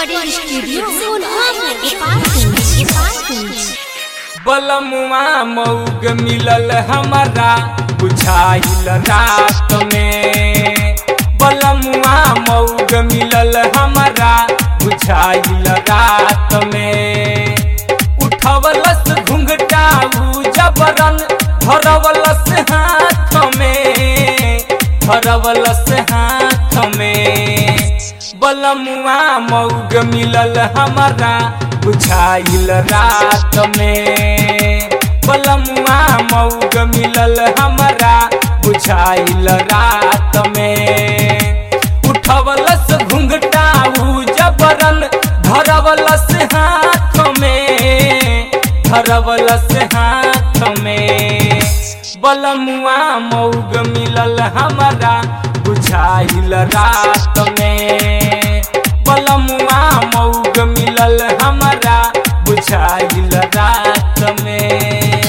recording studio Sonbhadra Gopalganj Gopalganj बलमुआ मऊग मिलल हमारा बुझाइल रात में बलमुआ मऊग मिलल हमारा बुझाइल रात में उठवलस घुंघटा उ जबरन धरवलस हाथ में धरवलस हाथ में बलमुआ मऊग मिलल हमारा बुझाइल रात में बलमुआ मऊग मिलल हमारा बुझाइल रात में उठवलस घुंघटा उ जबरन धरवलस हाथ में धरवलस हाथ में बलमुआ मऊग मिलल हमारा बुझाइल रात में बलमुआ मऊग मिलल हमारा बुझाइल रात में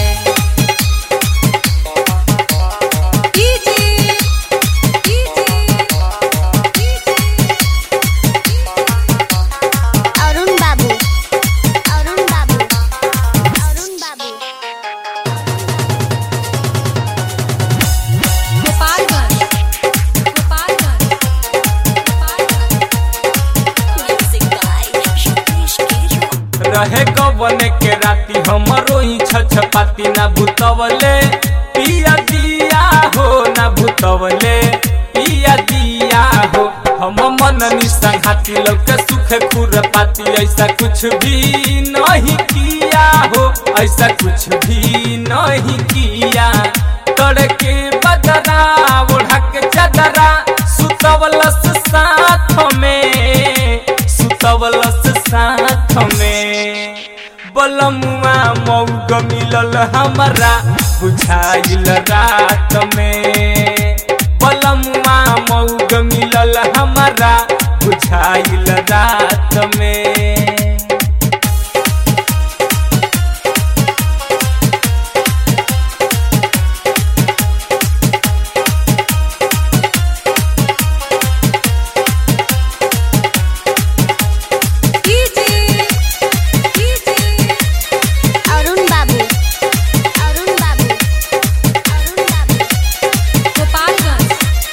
अरुण बाबू अरुण बाबू अरुण बाबू गोपालगंज गोपालगंज रहे गवन के राती हमरो ही छछपाती ना भूतवले पिया दिया हो ना भूतवले पिया दिया हो हम मन निसंघाती लौके सुख खुर पाती ऐसा कुछ भी नहीं किया हो ऐसा कुछ भी नहीं किया तड़के बदरा ओढ़ा के चदरा सुतवलस साथ में सुतवलस साथ में बलमुआ मऊग मिलल हमारा बुझाइल रात में बलमुआ मऊग मिलल हमारा बुझाइल रात में अरुण बाबू अरुण बाबू अरुण बाबू गोपालगंज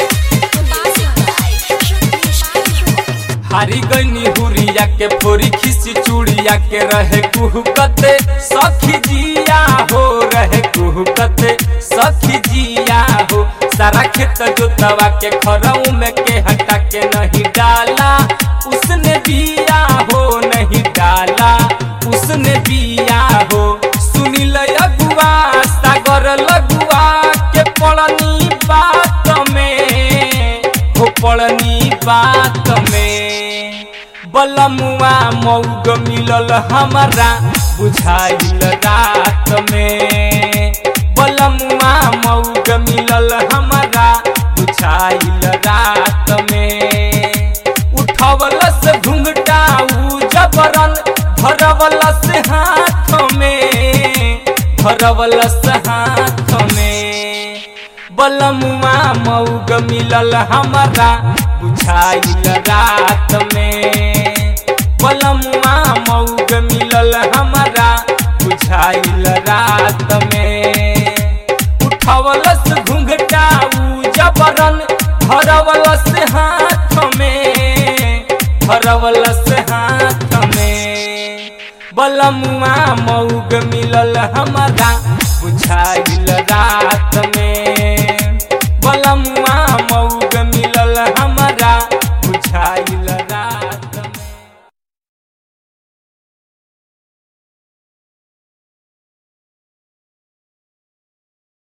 हारी गईनी हुरिया के फोरी खिसी चूड़िया के रहे कुहकते सखी जिया हो रहे कुहकते सखी जिया हो सारा खेत जोतवा के खरऊ में के हटा के नहीं डाला उसने बिया हो नहीं डाला उसने बिया हो सुनिल अगुआ सागर लगुआ के पड़नी बात में हो पड़नी बात में बलमुआ मऊग मिलल हमारा बुझाइल रात में बलमुआ मऊग मिलल हमारा बुझाइल रात में उठवलस घुंघटा उ जबरन धरवलस हाथ में धरवलस हाथ में बलमुआ मऊग मिलल हमारा बुझाइल रात में बलमुआ मऊग मिलल हमारा बुझाइल रात में उठवलस घुंघटा उ जबरन धरवलस हाथ में धरवलस हाथ में बलमुआ मऊग मिलल हमारा बुझाइल रात